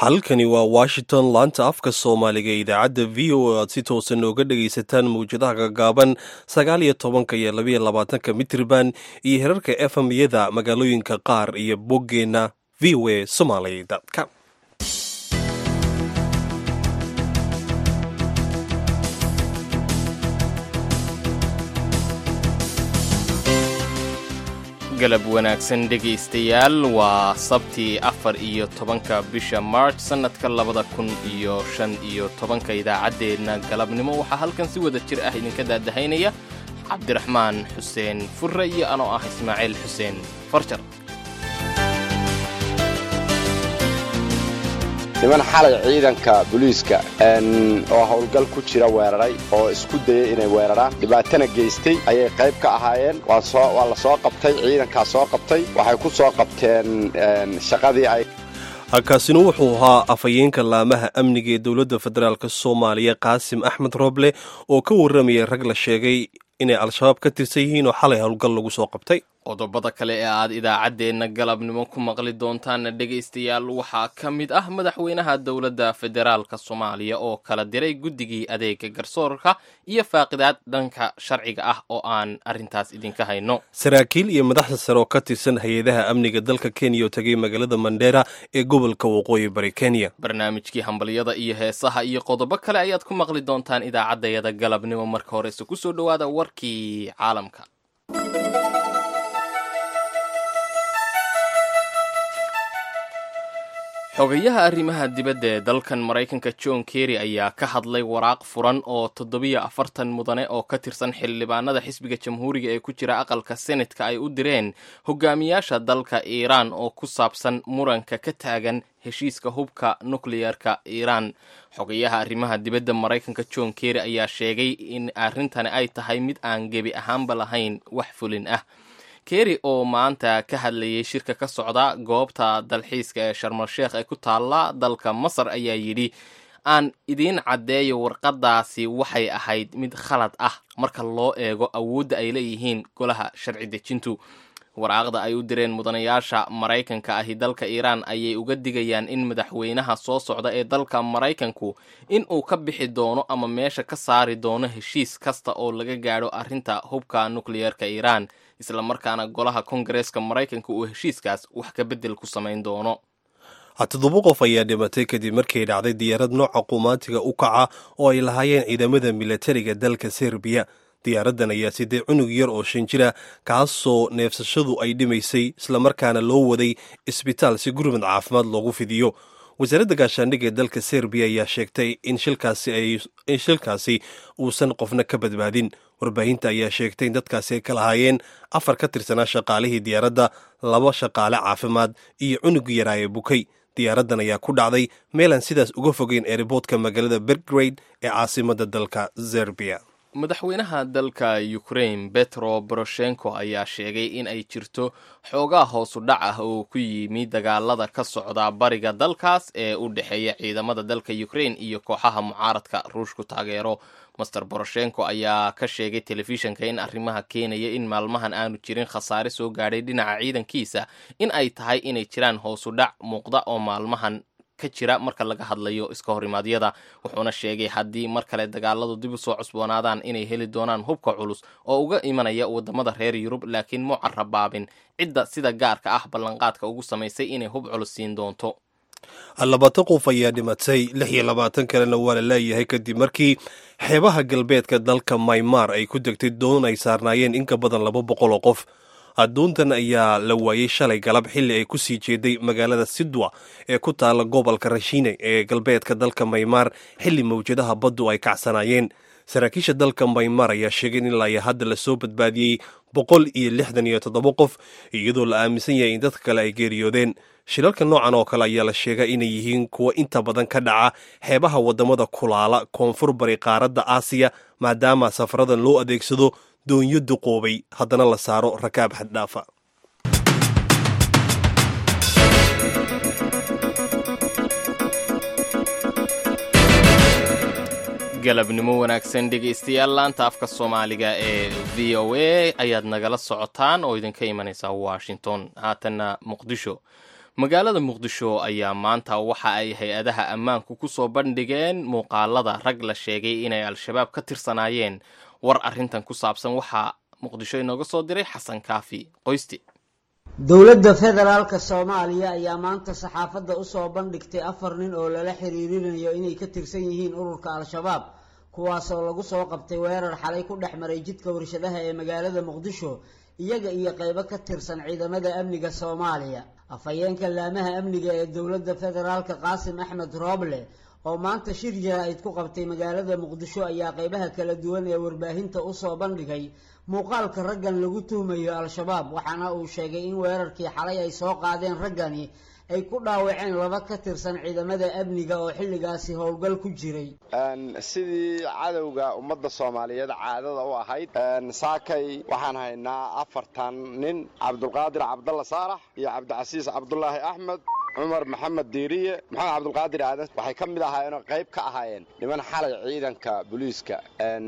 halkani waa washington laanta afka soomaaliga ee idaacadda v o aad si toosan nooga dhagaysataan mawjadaha gagaaban sagaal iyo tobanka iyo labayo labaatanka mitriban iyo herarka efm yada magaalooyinka qaar iyo boggeenna v o a somaly com galab wanaagsan dhegaystayaal waa sabtii afar iyo tobanka bisha march sannadka labada kun iyo shan iyo tobanka idaacaddeenna galabnimo waxaa halkan si wada jir ah idinka daadahaynaya cabdiraxmaan xuseen furre iyo anoo ah ismaaciil xuseen farjar niman xalay ciidanka booliiska oo howlgal ku jira weeraray oo isku dayay inay weeraraan dhibaatana geystay ayay qayb ka ahaayeen waa la soo qabtay ciidankaa soo qabtay waxay ku soo qabteen shaqadii ay halkaasina wuxuu ahaa afhayeenka laamaha amniga ee dowladda federaalk soomaaliya qaasim axmed roble oo ka warramayay rag la sheegay inay al-shabaab ka tirsan yihiin oo xalay howlgal lagu soo qabtay qodobada kale ee aad idaacaddeenna galabnimo ku maqli doontaanna dhegaystayaal waxaa ka mid ah madaxweynaha dowladda federaalka soomaaliya oo kala diray guddigii adeega garsoorka iyo faaqidaad dhanka sharciga ah oo aan arrintaas idinka hayno saraakiil iyo madaxda sare oo ka tirsan hay-adaha amniga dalka kenya oo tegay magaalada mandheera ee gobolka waqooyi bari kenya barnaamijkii hambalyada iyo heesaha iyo qodobo kale ayaad ku maqli doontaan idaacaddayada galabnimo marka horese kusoo dhowaada warkii caalamka xogayaha arrimaha dibadda ee dalkan maraykanka john kerry ayaa ka hadlay waraaq furan oo toddobiyo afartan mudane oo ka tirsan xildhibaanada xisbiga jamhuuriga ee ku jira aqalka senatka ay u direen hogaamiyaasha dalka iiraan oo ku saabsan muranka ka taagan heshiiska hubka nukleyarka iiraan xogayaha arrimaha dibadda maraykanka john kerry ayaa sheegay in arrintani ay tahay mid aan gebi ahaanba lahayn wax fulin ah kerry oo maanta ka hadlayay shirka ka socda goobta dalxiiska ee sharmal sheekh ee ku taalla dalka masar ayaa yidhi aan idiin caddeeyo warqadaasi waxay ahayd mid khalad ah marka loo eego awoodda ay leeyihiin golaha sharci dejintu waraaqda ay u direen mudanayaasha maraykanka ahi dalka iiraan ayay uga digayaan in madaxweynaha soo socda ee dalka maraykanku in uu ka bixi doono ama meesha ka saari doono heshiis kasta oo laga gaadho arrinta hubka nukleyerka iiraan islamarkaana golaha kongareeska maraykanka uu heshiiskaas wax ka beddel ku samayn doono toddoba qof ayaa dhimatay kadib markay dhacday diyaarad nooca qumaatiga u kaca oo ay lahaayeen ciidamada milatariga dalka serbiya diyaaraddan ayaa siday cunug yar oo shan jira kaasoo neefsashadu ay dhimaysay islamarkaana loo waday isbitaal si gurmad caafimaad loogu fidiyo wasaaradda gaashaandhigga ee dalka serbiya ayaa sheegtay in shilkaasi uusan qofna ka badbaadin warbaahinta ayaa sheegtay in dadkaasi ay ka lahaayeen afar ka tirsanaa shaqaalihii diyaaradda laba shaqaale caafimaad iyo cunug yaraaye bukay diyaaraddan ayaa ku dhacday meelaan sidaas uga fogeyn eeriboodka magaalada belgrade ee caasimadda dalka serbiya madaxweynaha dalka ukraine betro boroshenko ayaa sheegay in ay jirto xoogaa hoosu dhac ah oo ku yimi dagaalada ka socda bariga dalkaas ee u dhexeeya ciidamada dalka ukraine iyo kooxaha mucaaradka ruushku taageero master boroshenko ayaa ka sheegay telefishanka in arrimaha keenaya in maalmahan aanu jirin khasaare soo gaadhay dhinaca ciidankiisa in ay tahay inay jiraan hoosu dhac muuqda oo maalmahan ka jira marka laga hadlayo iska horimaadyada wuxuuna sheegay haddii mar kale dagaaladu dib u soo cusboonaadaan inay heli doonaan hubka culus oo uga imanaya wadamada reer yurub laakiin mu carabaabin cidda sida gaarka ah ballanqaadka ugu samaysay inay hub culus siin doonto labaatan qof ayaa dhimatay lix iyo labaatan kalena waa la leeyahay kadib markii xeebaha galbeedka dalka maymar ay ku degtay doon ay saarnaayeen in ka badan laba boqol oo qof adduuntan ayaa la waayey shalay galab xilli ay ku sii jeeday magaalada sidwa ee ku taalla gobolka rashine ee galbeedka dalka maymar xilli mawjadaha baddu ay kacsanaayeen saraakiisha dalka maymar ayaa sheegay in ilaa hadda lasoo badbaadiyey boqol iyo lixdan iyo toddoba qof iyadoo la aaminsan yahay in dadka kale ay geeriyoodeen shilalka noocan oo kale ayaa la sheegay inay yihiin kuwa inta badan ka dhaca xeebaha waddamada kulaala koonfur bari qaaradda aasiya maadaama safaradan loo adeegsado doonyo duqoobay haddana la saaro rakaab xaddhaafa galabnimo wanaagsan dhegaystayaal laanta afka soomaaliga ee v o a ayaad nagala socotaan oo idinka imanaysaa washington haatanna muqdisho magaalada muqdisho ayaa maanta waxa ay hay-adaha ammaanku ku soo bandhigeen muuqaalada rag la sheegay inay al-shabaab ka tirsanaayeen war arrintan ku saabsan waxaa muqdisho inooga soo diray xasan kaafi qoysti dowladda federaalka soomaaliya ayaa maanta saxaafadda usoo bandhigtay afar nin oo lala xiriirinayo inay ka tirsan yihiin ururka al-shabaab kuwaasoo lagu soo qabtay weerar xalay ku dhex maray jidka warshadaha ee magaalada muqdisho iyaga iyo qaybo ka tirsan ciidamada amniga soomaaliya afhayeenka laamaha amniga ee dowladda federaalka qaasim axmed rooble oo maanta shir jaraa'id ku qabtay magaalada muqdisho ayaa qaybaha kala duwan ee warbaahinta usoo bandhigay muuqaalka raggan lagu tuhmayo al-shabaab waxaana uu sheegay in weerarkii xalay ay soo qaadeen raggani ay ku dhaawaceen laba ka tirsan ciidamada amniga oo xilligaasi howlgal ku jiray sidii cadowga ummadda soomaaliyeed caadada u ahayd saakay waxaan haynaa afartan nin cabdulqaadir cabdalla saalax iyo cabdicasiis cabdulaahi axmed cumar maxamed diiriye maxamed cabdulqaadir aadan waxay ka mid ahaayeenoo qayb ka ahaayeen niman xalay ciidanka booliiska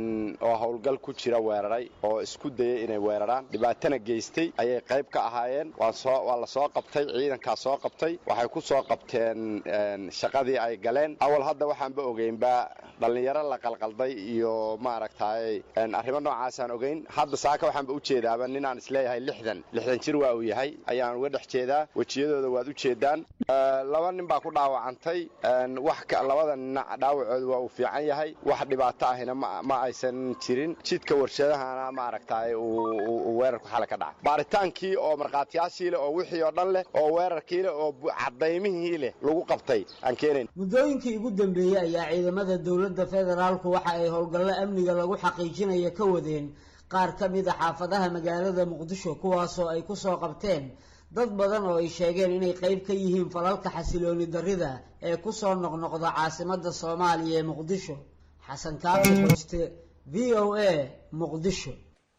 oo howlgal ku jira weeraray oo isku dayay inay weeraraan dhibaatana geystay ayay qayb ka ahaayeen waa la soo qabtay ciidankaa soo qabtay waxay ku soo qabteen shaqadii ay galeen awal hadda waxaanba ogeynba dhallinyaro la qalqalday iyo maaragtay arrimo noocaasaan ogeyn hadda saaka waxaanba u jeedaaba ninaan isleeyahay lixdan lixdan jir waa uu yahay ayaan uga dhex jeedaa wejiyadooda waad u jeedaan laba nin baa ku dhaawacantay wax labada nina dhaawacooda waa uu fiican yahay wax dhibaato ahina ma aysan jirin jidka warshadahana maaragtay uu weerarku xale ka dhaca baaritaankii oo markhaatiyaashii leh oo wixii oo dhan leh oo weerarkii leh oo cadaymihii leh lagu qabtay aan keenayn muddooyinkii ugu dambeeyey ayaa ciidamada dowladda federaalku waxa ay howlgallo amniga lagu xaqiijinayo ka wadeen qaar ka mid a xaafadaha magaalada muqdisho kuwaasoo ay kusoo qabteen dad badan oo ay sheegeen inay qayb ka yihiin falalka xasilooni darrida ee kusoo noqnoqda caasimadda soomaaliya ee muqdisho xasan kaafi qoyste v o a muqdisho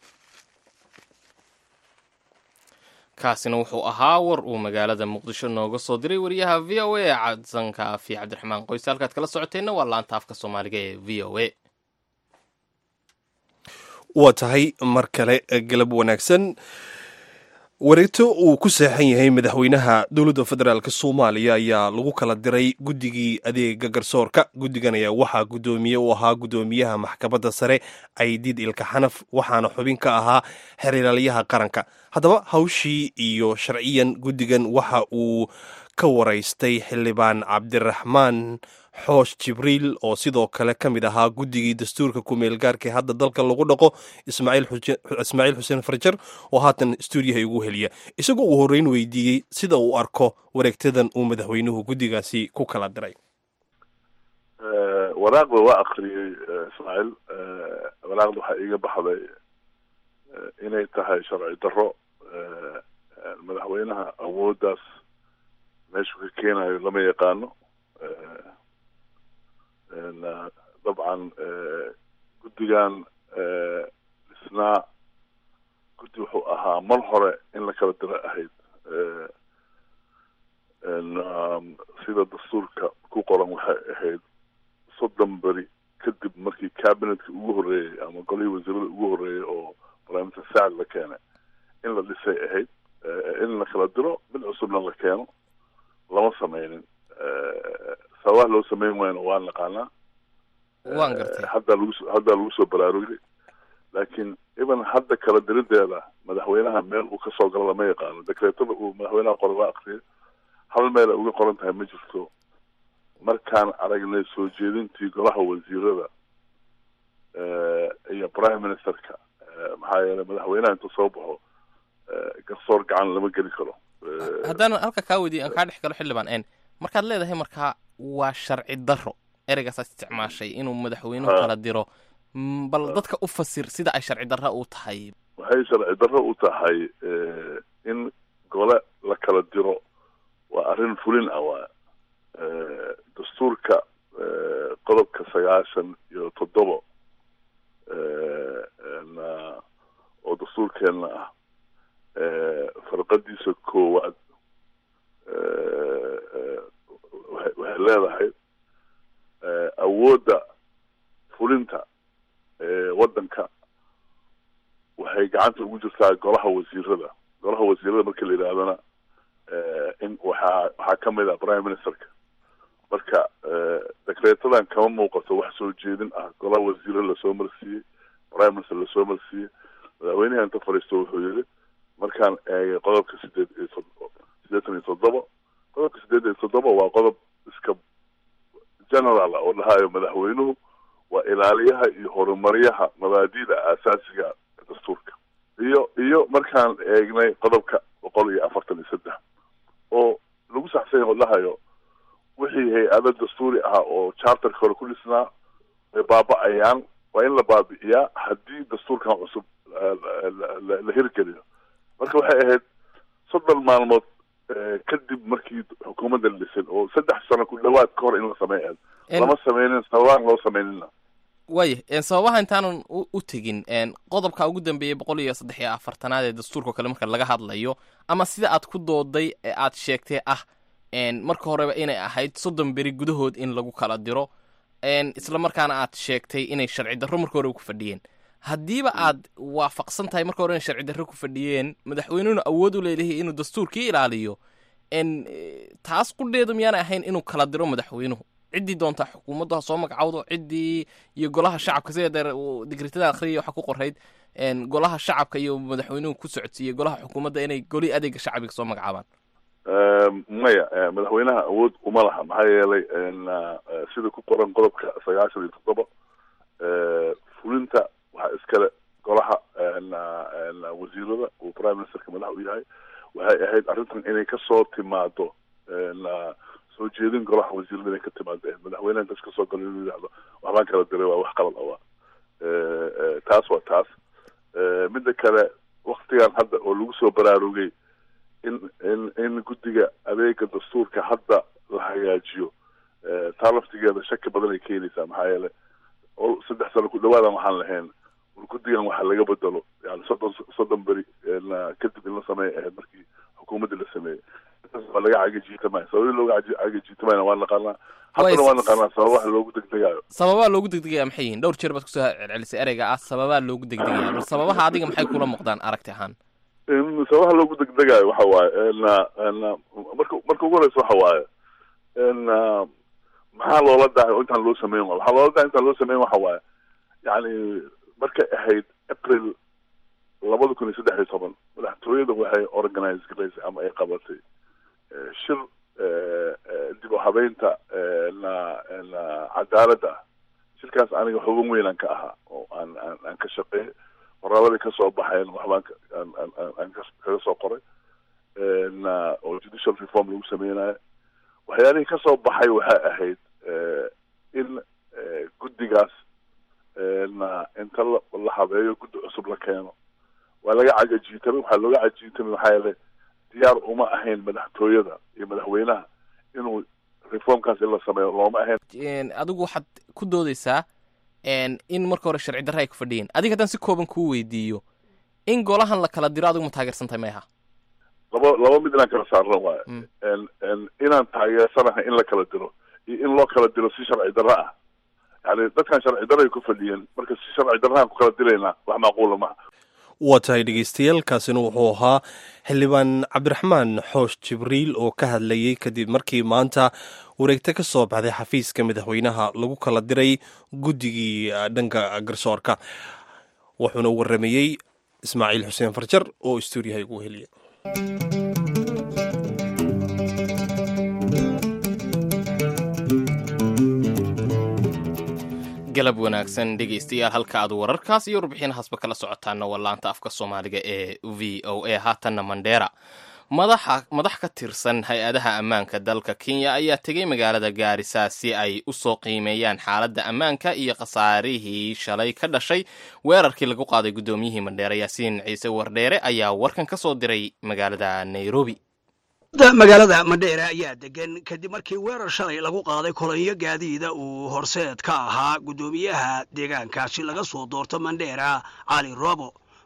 kaasina wuxuu ahaa war uu magaalada muqdisho nooga soo diray wariyaha v o a xasan kaafi cabdiraxmaan qoyste halkaad kala socoteenna waa laanta afka soomaaliga ee v o a waa tahay mar kale galab wanaagsan wareegto uu ku seexan yahay madaxweynaha dowladda federaalk soomaaliya ayaa lagu kala diray guddigii adeega garsoorka guddigan ayaa waxaa guddoomiye u ahaa guddoomiyaha maxkamadda sare caydiid ilka xanaf waxaana xubin ka ahaa xiriiraalyaha qaranka haddaba hawshii iyo sharciyan guddigan waxa uu ka waraystay xildhibaan cabdiraxmaan xoosh jibriil oo sidoo kale ka mid ahaa guddigii dastuurka ku-meel gaarka hadda dalka lagu dhaqo ismaaciil xuseen farjar oo haatan stuudiyaha igu heliya isagoo uu horreyn weydiiyey sida uu arko wareegtadan uu madaxweynuhu guddigaasi ku kala diray waraaqda waa akriyey ismaaciil waraaqda waxaa iiga baxday inay tahay sharci darro madaxweynaha awooddaas meeshuu ka keenayo lama yaqaano dabcan guddigan isnaa guddi wuxuu ahaa mar hore in la kala diro ahayd sida dastuurka ku qoran waxay ahayd soddon beri kadib markii cabinetka ugu horreeyey ama golihii wasiirada ugu horreeyey oo primister sacd la keenay in la dhisay ahayd in la kala diro mid cusubna la keeno lama sameynin sababaha loo sameyn waayna waan naqaanaa waan gartay hadda lagu haddaa lagu soo baraarugay laakiin even hadda kala dirideeda madaxweynaha meel uu kasoo galo lama yaqaano dekreetada uu madaxweynaha qoray waa akriyay hal meel ay uga qoran tahay ma jirto markaan aragnay soo jeedintii golaha wasiirada iyo prime ministerka maxaa yeelay madaxweynaha intuu soo baxo garsoor gacan lama geli karo haddaan halka kaa weydiiy aan kaa dhex galo xildhibaan n markaad leedahay markaa waa sharci darro ereygaasaad isticmaashay inuu madaxweynuhu kala diro bal dadka u fasir sida ay sharci darro u tahay waxay sharci darro u tahay in gole la kala diro waa arrin fulin ah waa dastuurka qodobka sagaashan iyo toddobo oo dastuurkeenna ah farqadiisa koowaad waxay leedahay awoodda fulinta waddanka waxay gacanta ugu jirtaa golaha wasiirada golaha wasiirada marka la yidhaahdana in waxaa waxaa ka mid ah prime ministerka marka dekreetadan kama muuqato wax soo jeedin ah golaha wasiiro lasoo marsiiyey prime minister lasoo marsiiyey madaxweynaha inta fadhiisto wuxuu yidhi markaan eegay qodobka sideed iyo tod siddeetan iyo toddoba qodobka sideed iyo toddoba waa qodob iska general ah oo dhahayo madaxweynuhu waa ilaaliyaha iyo horumaryaha mabaadida aasaasiga dastuurka iyo iyo markaan eegnay qodobka boqol iyo afartan iyo saddex oo lagu saxsanya oo dhahayo wixii hay-ado dastuuri ah oo charterka hore ku dhisnaa ay baaba-ayaan waa in la baabi'iyaa haddii dastuurkan cusub la hirgeliyo marka waxay ahayd soddon maalmood kadib markii xukuumadda la dhisin oo saddex sano ku dhawaad ka hor in la sameeya lama sameynin sababaan loo sameynina waaya sababaha intaanan u tegin qodobka ugu dambeeyey boqol iyo saddex iyo afartanaad ee dastuurka kale marka laga hadlayo ama sida aad ku dooday ee aad sheegtay ah marka horeba inay ahayd soddon beri gudahood in lagu kala diro isla markaana aad sheegtay inay sharci darro marka hore ku fadhiyeen haddiiba aad waafaqsan tahay marka hore inay sharci darro ku fadhiyeen madaxweynuhuna awood u leedahay inuu dastuurkii ilaaliyo taas qudheedu miyaanay ahayn inuu kala diro madaxweynuhu ciddii doontaa xukuumaddu ha soo magacawdo ciddii iyo golaha shacabka sida deer digritada akhriya waxaa ku qorayd golaha shacabka iyo madaxweynuhu ku socodsiiyey golaha xukuumadda inay goli adeega shacbiga soo magacaabaan maya madaxweynaha awood uma laha maxaa yeelay sida ku qoran qodobka sagaashan iyo toddoba fulinta waxaa iskale golaha wasiirada uu prime ministerka madax u yahay waxay ahayd arrintan inay kasoo timaado soo jeedin golaha wasiirada inay ka timaado madaxweynaha intaas kasoo galo inuu yidhahdo waxbaan kala diray waa wax qalad awa taas waa taas midda kale waktigan hadda oo lagu soo baraarugay in in in guddiga adeega dastuurka hadda la hagaajiyo taa laftigeeda shaki badan ay keenaysaa maxaa yeele oo saddex sano ku dhawaadan waxaan lahayn war guddigan waxa laga bedelo yani soddon soddon beri kadib in la sameeya ahayd markii xukuumadda la sameeyey intaas waa laga cagajiitamaya sababii looga cagajiitamayna waa naqaanaa haddana waa naqaanaa sababaha loogu degdegayo sababaa loogu degdegaya maxay yihiin dhowr jeer baad kusoo celcelisay ereyga ah sababaa loogu degdegaya bal sababaha adiga maxay kula muuqdaan aragti ahaan sababaha loogu degdegayo waxa waaye marka marka ugu horeysa waxa waaye maxaa loola dahay oo intaan loo sameyn waay waxaa loola dahay intaan loo sameyn waxa waaye yani markay ahayd april labada kun iyo saddex iyo toban madaxtooyada waxay organize garaysay ama ay qabatay shir dib u habeynta cadaaladda ah shirkaas aniga xuban weynaan ka ahaa oo aan aan aan ka shaqeeyay qoraaladii kasoo baxayn waxbaan aan kaga soo qoray oo judicial reform lagu sameynayo waxyaalihii kasoo baxay waxay ahayd in guddigaas inta la habeeyo guddi cusub la keeno waa laga cagajiitamay waxaa looga cajiitamay maxaa yeele diyaar uma ahayn madaxtooyada iyo madaxweynaha inuu reformkaas in la sameeyo looma ahayn adigu waxaad ku doodeysaa in marka hore sharci darra ay ku fadhiyeen adiga haddaan si kooban kuu weydiiyo in golahan la kala diro adigu ma taageersantahay mayha laba laba mid inaan kala saarno waayo inaan taageersanahay in la kala diro iyo in loo kala diro si sharci darro ah yani dadkan sharci darro ay ku fadhiyeen marka si sharci darrahaan ku kala diraynaa wax macquula maha waa tahay dhegeystayaal kaasina wuxuu ahaa xildhibaan cabdiraxmaan xoosh jibriil oo ka hadlayey kadib markii maanta wareegto ka soo baxday xafiiska madaxweynaha lagu kala diray guddigii dhanka garsoorka wuxuuna waramayey ismaaciil xuseen farjar oo stuudiyaha ugu heliya galab wanaagsan dhegeystayaal halka aad wararkaas iyo warbixinahaasba kala socotaana waa laanta afka soomaaliga ee v o a haatanna mandheera madaxa madax ka tirsan hay-adaha ammaanka dalka kenya ayaa tegey magaalada gaarisa si ay u soo qiimeeyaan xaaladda ammaanka iyo khasaarihii shalay ka dhashay weerarkii lagu qaaday guddoomiyihii mandheera yaasiin ciise wardheere ayaa warkan ka soo diray magaalada nairobi magaalada madheere ayaa degan kadib markii weerar shalay lagu qaaday kolonyo gaadiida uu horseed ka ahaa guddoomiyaha deegaankaasi laga soo doorto mandheera cali robo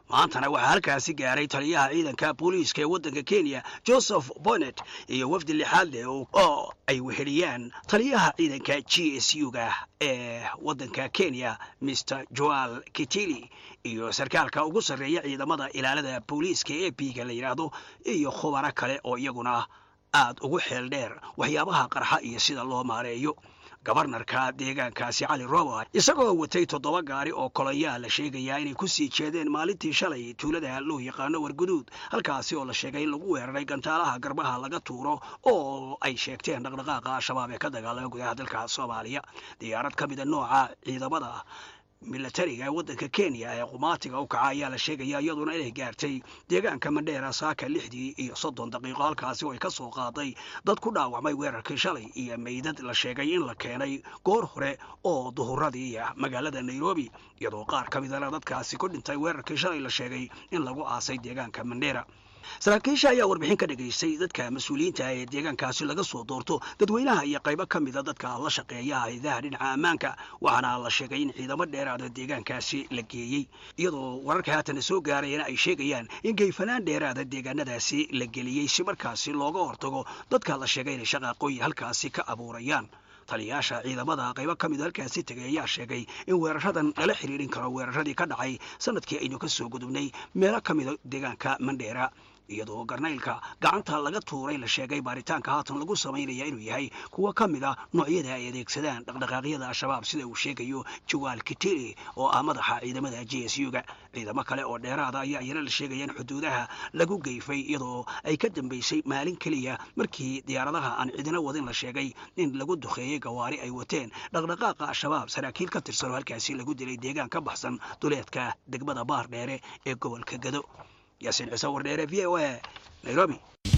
maantana waxaa halkaasi gaaray taliyaha ciidanka booliiska ee waddanka kenya joseph bonnet iyo wafdi lixaad leh oo ay weheliyaan taliyaha ciidanka g s u-ga ee waddanka kenya mr joal kitili iyo sarkaalka ugu sarreeya ciidamada ilaalada booliiska ee biga la yidhaahdo iyo khubaro kale oo iyaguna aad ugu xeel dheer waxyaabaha qarxa iyo sida loo maareeyo gabarnarka deegaankaasi cali roba isagoo watay toddoba gaari oo kolayaa la sheegayaa inay ku sii jeedeen maalintii shalay tuulada loo yaqaano warguduud halkaasi oo la sheegay in lagu weeraray gantaalaha garbaha laga tuuro oo ay sheegteen dhaqdhaqaaqa al-shabaab ee ka dagaalama gudaha dalka soomaaliya diyaarad ka mida nooca ciidamada milatariga ee waddanka kenya ee qumaatiga u kaca ayaa la sheegaya iyaduna inay gaartay deegaanka mandheera saaka lixdii iyo soddon daqiiqo halkaasi oo ay ka soo qaaday dad ku dhaawacmay weerarkii shalay iyo meydad la sheegay in la keenay goor hore oo duhuradii magaalada nairobi iyadoo qaar ka midana dadkaasi ku dhintay weerarkii shalay la sheegay in lagu aasay deegaanka mandheera saraakiisha ayaa warbixin ka dhagaystay dadka mas-uuliyiinta ee deegaankaasi laga soo doorto dadweynaha iyo qaybo ka mida dadka la shaqeeya hayadaha dhinaca ammaanka waxaana la sheegay in ciidamo dheeraada deegaankaasi la geeyey iyadoo wararka haatan soo gaarayana ay sheegayaan in geyfanaan dheeraada deegaanadaasi la geliyey si markaasi looga hortago dadka la sheegay inay shaqaaqooyi halkaasi ka abuurayaan taliyayaasha ciidamada qaybo ka mida halkaasi tegay ayaa sheegay in weeraradan lala xiriirin karo weeraradii ka dhacay sanadkii aynu ka soo gudubnay meelo ka mida deegaanka mandheera iyadoo garnaylka gacanta laga tuuray la sheegay baaritaanka haatan lagu samaynaya inuu yahay kuwa ka mid a noocyada ay adeegsadaan dhaqdhaqaaqyada al-shabaab sida uu sheegayo jawaal kitili oo ah madaxa ciidamada j s u-ga ciidamo kale oo dheeraada ayaa iyana la sheegaya in xuduudaha lagu geyfay iyadoo ay ka dambeysay maalin keliya markii diyaaradaha aan cidina wadin la sheegay in lagu duqeeyey gawaari ay wateen dhaqdhaqaaqa al-shabaab saraakiil ka tirsan oo halkaasi lagu dilay deegaan ka baxsan duleedka degmada baar dheere ee gobolka gado yaasiin ciise wardheere v o a nairobi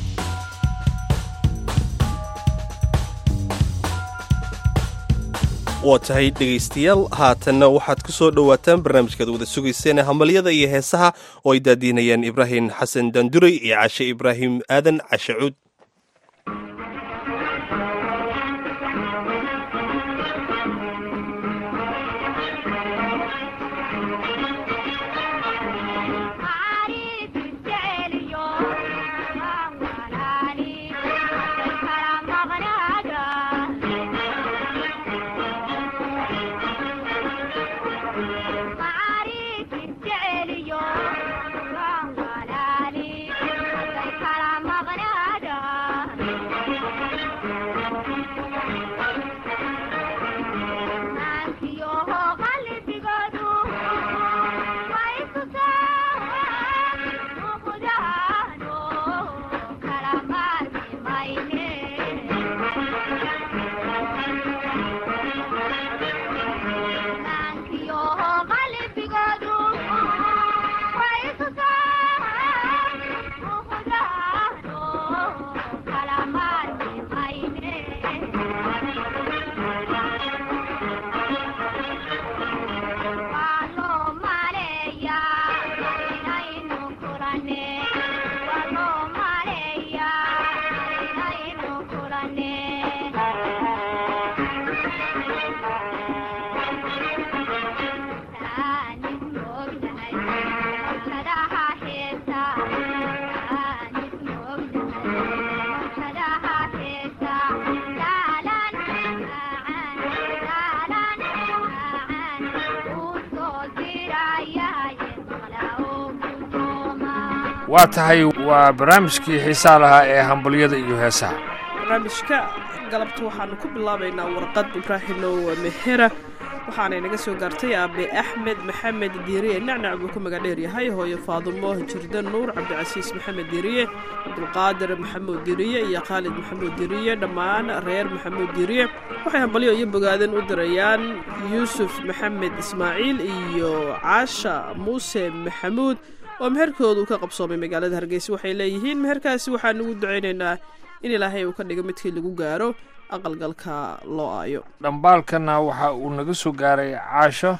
waa tahay dhegaystayaal haatanna waxaad ku soo dhowaataan barnaamijkaad wada sugayseen hamalyada iyo heesaha oo ay daadiinayaan ibraahim xasan danduray iyo cashe ibraahim aadan cashe cuud waa tahay waa barnaamijkii xiisaa lahaa ee hambalyada iyo heesaha barnaamijka galabta waxaanu ku bilaabaynaa warqad ibraahimow mehera waxaanay naga soo gaartay aabe axmed maxamed diiriye nacnac buu ku maga dheer yahay hooyo faadumo jirda nuur cabdicasiis maxamed diiriye cabdulqaadir maxamuud diiriye iyo khaalid maxamuud diiriye dhammaan reer maxamuud diiriye waxay hambalyo iyo bogaadin u dirayaan yuusuf maxamed ismaaciil iyo caasha muuse maxamuud oo meherkoodu ka qabsoomay magaalada hargeysa waxay leeyihiin meherkaasi waxaan ugu ducaynaynaa in ilaahay uu ka dhigo midkii lagu gaaro aqalgalka loo aayo dhambaalkana waxa uu naga soo gaaray caasho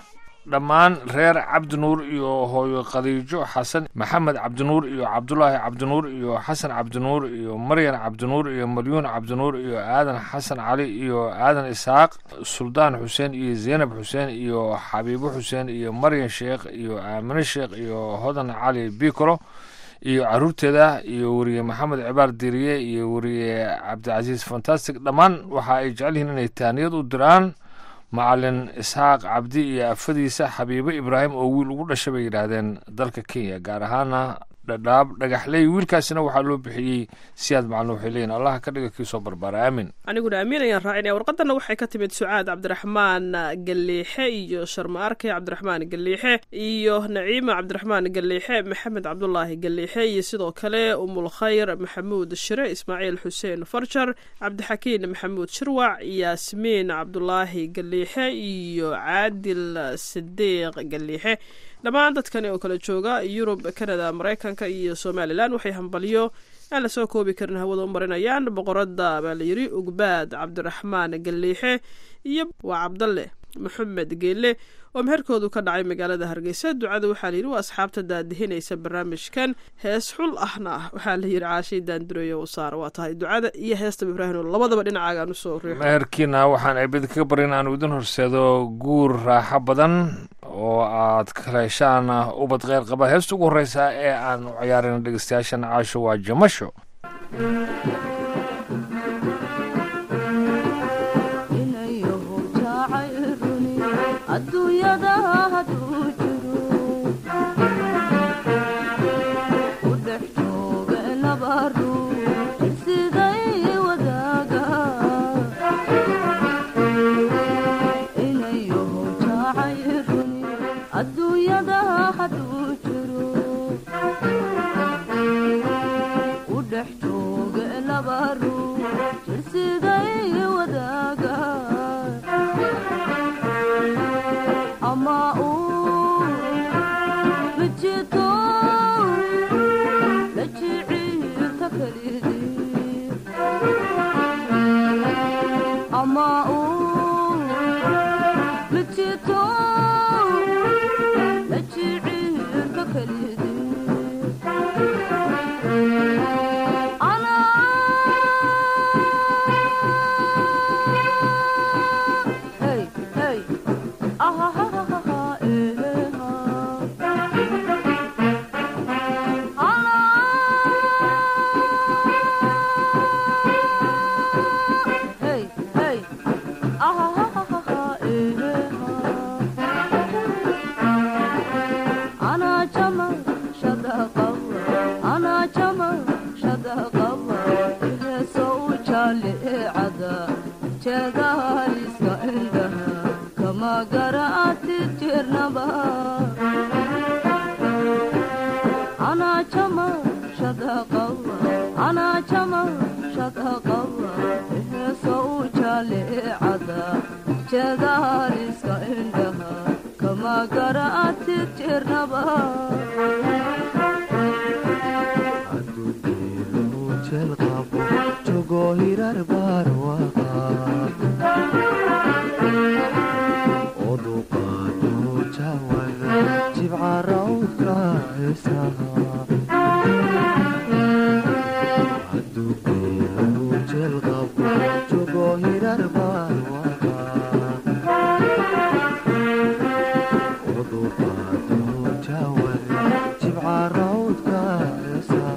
dhammaan reer cabdinuur iyo hooyo khadiijo xasan maxamed cabdinuur iyo cabdulaahi cabdinuur iyo xasan cabdinuur iyo maryan cabdinuur iyo malyuun cabdinuur iyo aadan xasan cali iyo aadan isaaq suldaan xuseen iyo zeynab xuseen iyo xabiibo xuseen iyo maryan sheekh iyo aamine sheekh iyo hodan cali bikolo iyo caruurteeda iyo weriye maxamed cibaar diriye iyo weriye cabdicasiis fantastic dhammaan waxa ay jecel yihiin inay taaniyad u diraan macalin isxaaq cabdi iyo afadiisa xabiibo ibraahim oo wiil ugu dhashay bay yidhaahdeen dalka kenya gaar ahaana dhadhaab dhagaxley wiilkaasina waxaa loo bixiyey siyaad macalin waxay leeyihin allaha ka dhiga kii soo barbaara aamin aniguna amiin ayaan raacinaya warqadana waxay ka timid sucaad cabdiraxmaan galiixe iyo sharma arkay cabdiraxmaan galiixe iyo naciima cabdiraxmaan galiixe maxamed cabdulaahi galiixe iyo sidoo kale umul khayr maxamuud shire ismaaciil xuseen farjar cabdixakiin maxamuud shirwac yaasmiin cabdulaahi galiixe iyo caadil sidiiq galiixe dhammaan dadkani oo kala jooga yurub canada maraykanka iyo somalilan waxay hambalyo aan la soo koobi karin hawada u marinayaan boqoradda baa layidhi ugbaad cabdiraxmaan galiixe iyo waa cabdalle maxamed geelle oo meherkoodu ka dhacay magaalada hargeysa ducada waxaa layidhi waa asxaabta daadihinaysa barnaamijkan hees xul ahna ah waxaa layidhi caashay daandureeyo u saara waa tahay ducada iyo heestaba ibraahim labadaba dhinacaagaan usoo riixo meherkiina waxaan eebid kaga barin aanu idin horseedo guur raaxo badan oo aad kala heshaan ubad kheyr qaba heesta ugu horreysa ee aan u ciyaarayna dhegeystayaashan caasho waa jamasho adduunyada hadduu jiro u dhex jooga laba ruux siday wadaaga inayaho jaacay runi adduunyada hadduu jiro u dhex jooga laba ruux siday wadaaga ama uu mijito la jiciirta kalidii ama uu mijito la jiciirta kalidii Hey, hey. jeedaliska indhaha kama garaati jirnaba anaa jama shadaqawa anaa jama shadaqawa heeso u jaalecada jeedaliska indhaha kama garaati jirnaba hirar barwaqa oduqaado jawada jibcarawdka heesaha hadugeelu jelqabo jogo hirar barwaqa oduqaado jawada jibcarawdka heesaha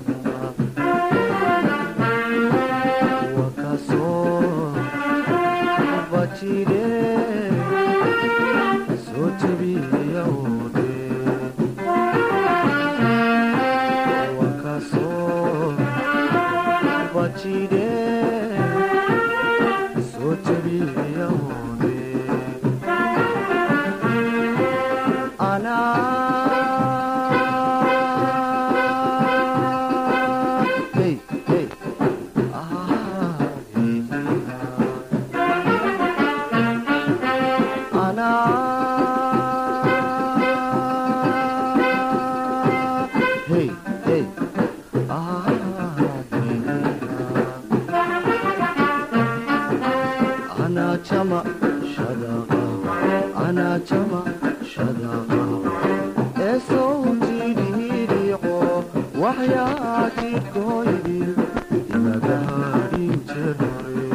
Ana waxyaa jidhkooydii imagaadhin jirore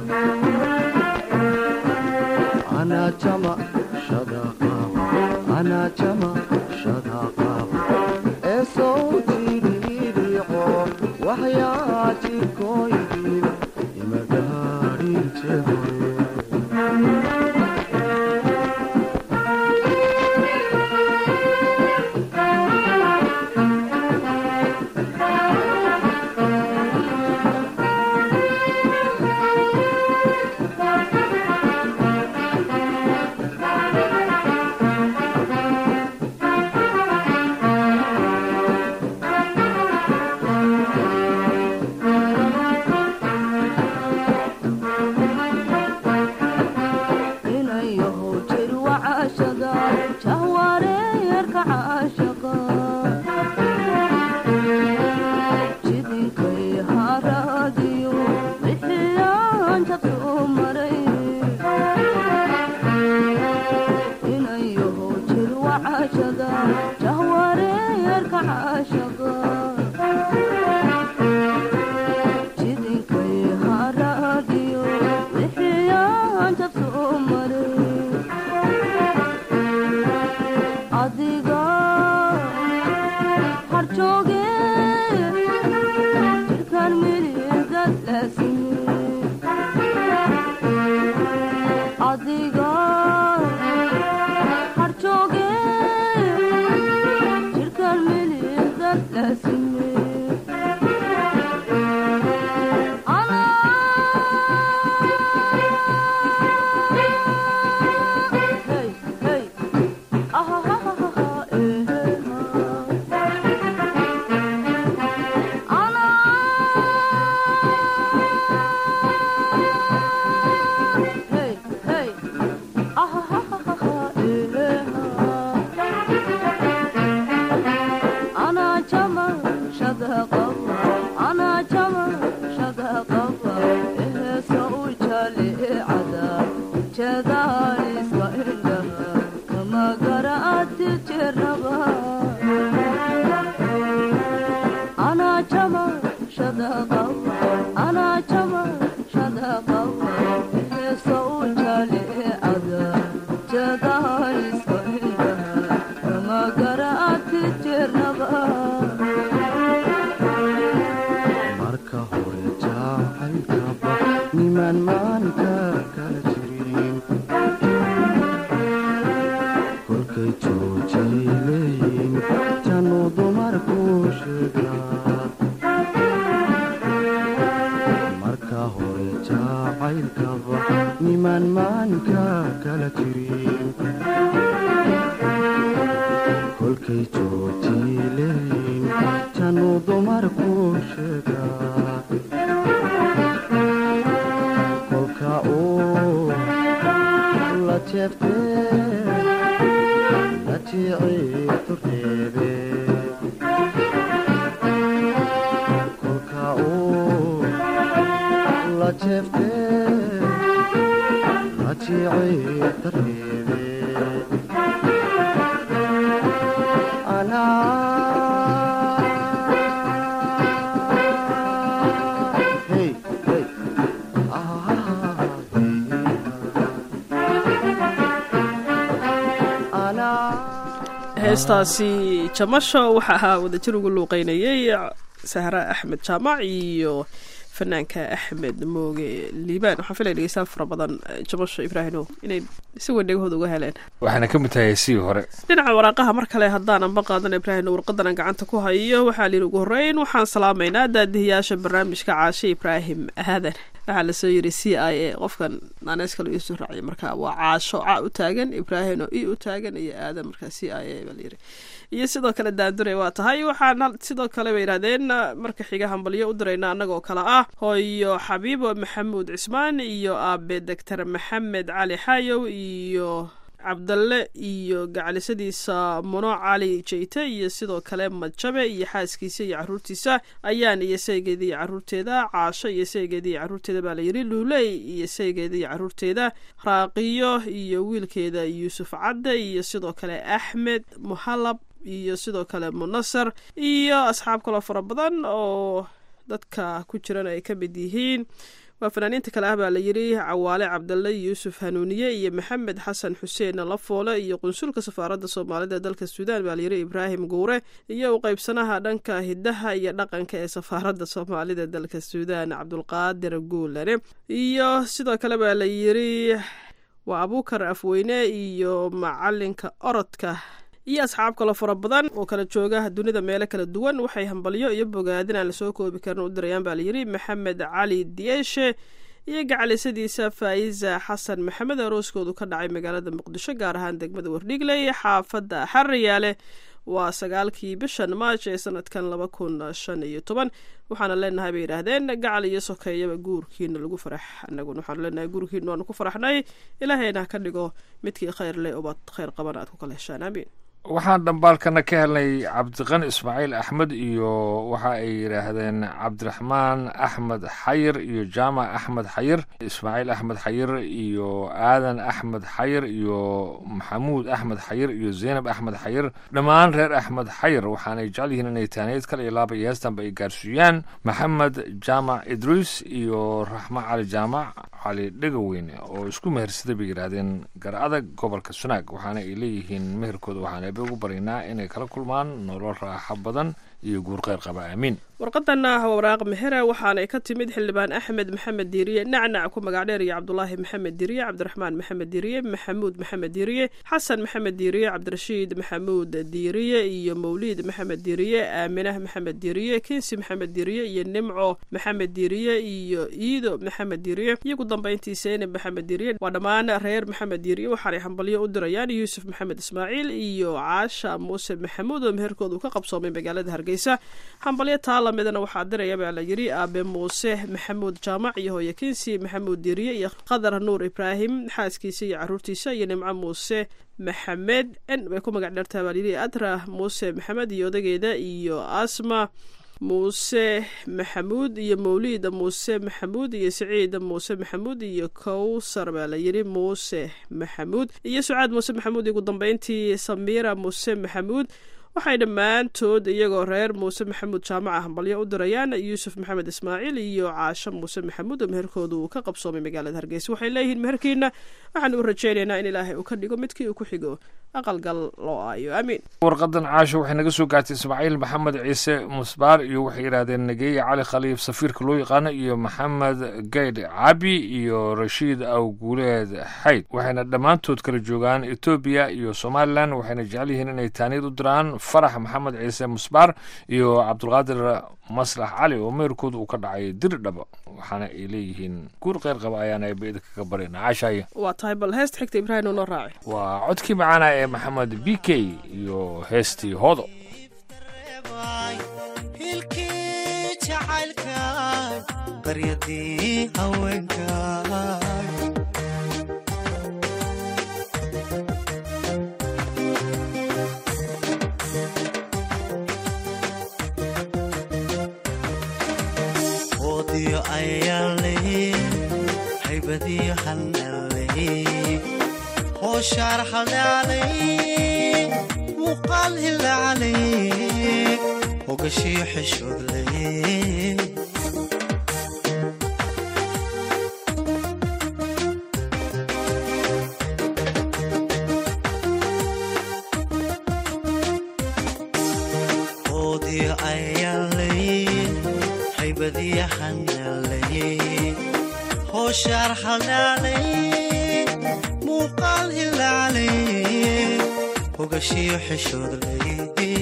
anaa jama shadaqaab anaa jama shadaqaab ee sow jidhiidhiico waxyaa jidhkooydii imagaadhin jirore inayahow jir wacashada jahwareerka caashaqa jidinkay haraadiyo bixiyaan jabsuu maray inayahow jir wacashada jahwareerka caashaqa jidinkay haraadiyo bixiyaan jabsuu maray adiga harjooge jirkaan mididad laasime adiga harjooge jirkaan mididad laasime Hey, hey. jadaaliska indhaha kama garaati jiraba anaa jama shadaqawa anaa jama shadaqawa heesa u jalicada jadaaliska indhaha kama garaati jiraba marka hore jacaylkaba nimaan maanka kala jirin kolkay joojay leeyiin januu dumarku sheegaa marka hore jacaylkaba nimaan maanka kala jirin kolkay joojay leeyiin januu dumarku sheegaa kolka uu la jeeftee la jiiciibtu reebe kolka uu la jeeftee la jiiciibta reebe anaa hey hey ah anaa heestaasi jamasho waxa ahaa wadajir ugu luuqeynayay sahra axmed jaamac iyo fanaanka axmed mooge liibaan waxaan filaya dhegeystayaal fara badan jamasho ibraahino inay si weyn dhegahooda uga heleen waxaana ka mid tahay sii hore dhinaca waraaqaha mar kale haddaanan ba qaadan ibraahino warqadan aan gacanta ku hayo waxaa liin ugu horreyn waxaan salaamaynaa daadihiyaasha barnaamijka caashe ibraahim aadan waxaa lasoo yiri c i a qofkan naaneys kale iisoo raaciyay marka waa caasho ca u taagan ibraahim oo i u taagan iyo aadan marka c i a baa layiri iyo sidoo kale daandure waa tahay waxaan sidoo kale bay yidhahdeen marka xiga hambalyo u dirayna annagoo kale ah hooyo xabiibo maxamuud cismaan iyo aabe doctor maxamed cali xaayow iyo cabdalle iyo gacalisadiisa muno cali jeyte iyo sidoo kale madjabe iyo xaaskiisa iyo caruurtiisa ayaan iyo saygeeda iyo caruurteeda caasho iyo saygeeda iyo caruurteeda baa layidhi luuley iyo saygeeda iyo caruurteeda raaqiyo iyo wiilkeeda yuusuf cadde iyo sidoo kale axmed muhalab iyo sidoo kale munasar iyo asxaab kaloo fara badan oo dadka ku jiran ay ka mid yihiin waa fanaaniinta kale ah baa la yidhi cawaale cabdalle yuusuf hanuuniye iyo maxamed xasan xuseen lafoole iyo qunsulka safaaradda soomaalida ee dalka suudaan baa layidhi ibraahim guure iyo u qaybsanaha dhanka hidaha iyo dhaqanka ee safaaradda soomaalida ee dalka suudaan cabdulqaadir guulane iyo sidoo kale baa la yidhi waa abuukar afweyne iyo macalinka orodka iyo asxaab kaloo fara badan oo kala jooga dunida meelo kala duwan waxay hambalyo iyo bogaadin aan lasoo koobi karin u dirayaan baa layidhi maxamed cali diyeeshe iyo gacalisadiisa faa'iza xasan maxamed arooskoodu ka dhacay magaalada muqdisho gaar ahaan degmada wardhigley xaafadda xariyaale waa sagaalkii bishan maaj ee sanadkan laba kun shan iyo toban waxaana leenahay bay yidhaahdeen gacal iyo sokeeyaba guurkiina lagu farax anaguna waxaanu leenahay guurkiina waanu ku faraxnay ilaahayna ka dhigo midkii khayr leh ubad khayr qaban aad ku kala heshaan aamiin waxaan dhambaalkana ka helnay cabdiqani ismaaciil axmed iyo waxa ay yidhaahdeen cabdiraxmaan axmed xayir iyo jaamac axmed xayir ismaaciil axmed xayir iyo aadan axmed xayir iyo maxamuud axmed xayir iyo zeynab axmed xayir dhammaan reer axmed xayir waxaanay jecel yihiin inay taaniyad kale iyo laaba iyo heestanba ay gaarsiiyaan maxamed jaamac idriis iyo raxmo cali jaamac cali dhegaweyne oo isku mehersaday bay yidhaahdeen gar adag gobolka sunaag waxaana ay leeyihiin meherkooda waxaan eebe ugu baryaynaa inay kala kulmaan nolol raaxo badan iyo guur kheyr qaba aamiin warqadana waraaq mehere waxaanay ka timid xildhibaan axmed maxamed diiriye nacnac ku magac dheer iyo cabdulaahi maxamed diiriye cabdiraxmaan maxamed diiriye maxamuud maxamed diiriye xasan maxamed diiriye cabdirashiid maxamuud diiriye iyo mawliid maxamed diiriye aaminah maxamed diiriye kinsi maxamed diiriye iyo nimco maxamed diiriye iyo iido maxamed diiriye iyo ugu dambayntii seynab maxamed diiriye waa dhammaan reer maxamed diiriye waxaanay hambalyo u dirayaan yuusuf maxamed ismaaciil iyo caasha muuse maxamuud oo meherkooda uu ka qabsoomay magaalada hargeysa hambalyo taala midana waxaa diraya baa la yidhi aabe muuse maxamuud jaamac iyo hooye kinsi maxamuud diiriye iyo qadar nuur ibraahim xaaskiisa iyo caruurtiisa iyo nimco muuse maxamed n bay ku magac dheertaa baa layidhi adra muuse maxamed iyo odageeda iyo asma muuse maxamuud iyo mawliida muuse maxamuud iyo siciid muuse maxamuud iyo kowsar baa la yidhi muuse maxamuud iyo sucaad muuse maxamuud iyo ugu dambeyntii samiira muuse maxamuud waxay dhammaantood iyagoo reer muuse maxamuud jaamaca hambalyo u dirayaan yuusuf maxamed ismaaciil iyo caasho muuse maxamuud oo meherkooda uu ka qabsoomay magaalada hargeysa waxay leeyihiin meherkiina waxaan u rajaynaynaa in ilaahay uu ka dhigo midkii uu ku xigo aqalgal loo aayo aamiin warqadan caasho waxay naga soo gaartay ismaaciil maxamed ciise musbaar iyo waxay yidhaahdeen nageeye cali khaliif safiirka loo yaqaano iyo maxamed gaydh cabi iyo rashiid awguuleed xayd waxayna dhammaantood kala joogaan etoobiya iyo somalilan waxayna jecel yihiin inay taaniyad u diraan farax maxamed ciise musbaar iyo cabdulqaadir maslax cali oo meerkooda uu ka dhacay diri dhaba waxaana ay leeyihiin guur kheyr qaba ayaana eeba idinkaga barina caashaaye waa tahay bal heesta xigta ibraahim oo noo raaci waa codkii macaana ee maxamed b k iyo heestii hoodo hilkii jacaylka qaryadii haweenka oodiyo ayaale haybadiyo hanale hooshaar haldaalay muuqaal hilaalay hogashiyo xishoodlay oodiyo ayaalay haybadiyo hanalay hooshaar haldaalay muuqaal hilaalay hogashiyo xishoodlay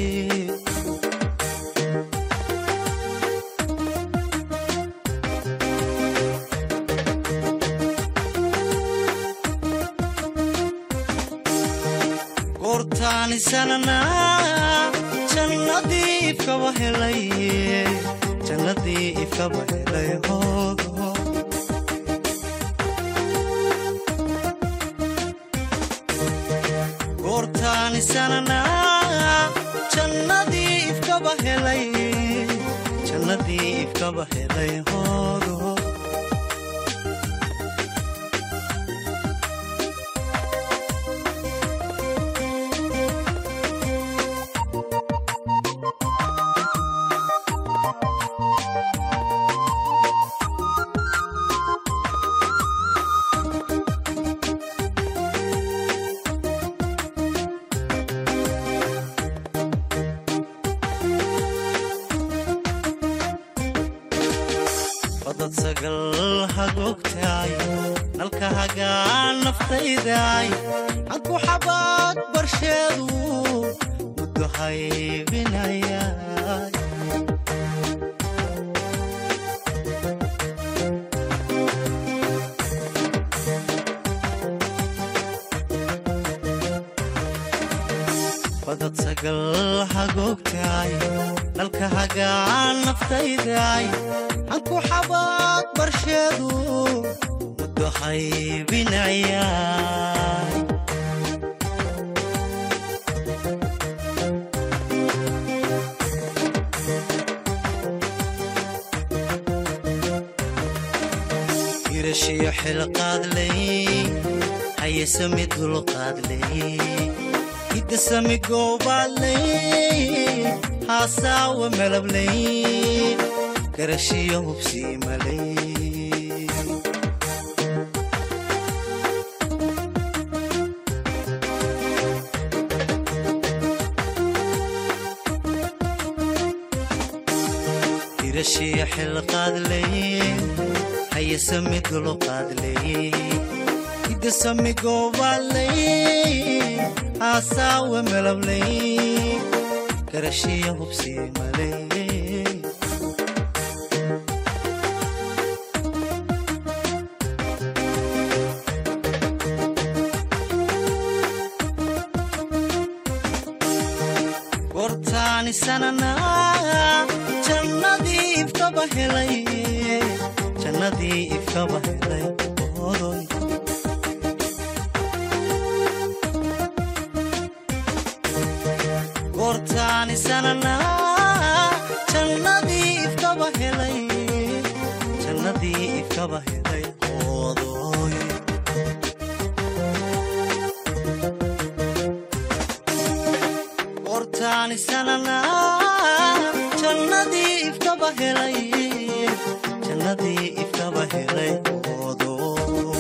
goortaanisanana jannadii ifkaba helay jannadii ifkaba helay hoogo goortaanisanana jannadii ifkaba helay jannadii ifkaba helay hoogo badad sagal hagoogtaay nalka hagaan naftaydaay hanku xabaad barsheedu muddo haybinayaay badad sagal hagoogtaay nalka hagaan naftaydaay hanku xabaad barsheedu muddo haybinayaay hirashiyo xilqaadley hayesami dulqaadley hidasami goobaadley haasaawa malabley garashiyo hubsiimaley hirashiyo xilqaadley hayesami dulqaadley hidasami goobaadley haasaawa malabley garashiyo hubsiimaley gortaani sanana jannadii ifkaba helay jannadii ifkaba helay odoy gortaani sanana jannadii ifkaba helay jannadii ifkaba helay odoy gortaani sanana jannadii ifkaba helay jannadii ifkaba helay odoy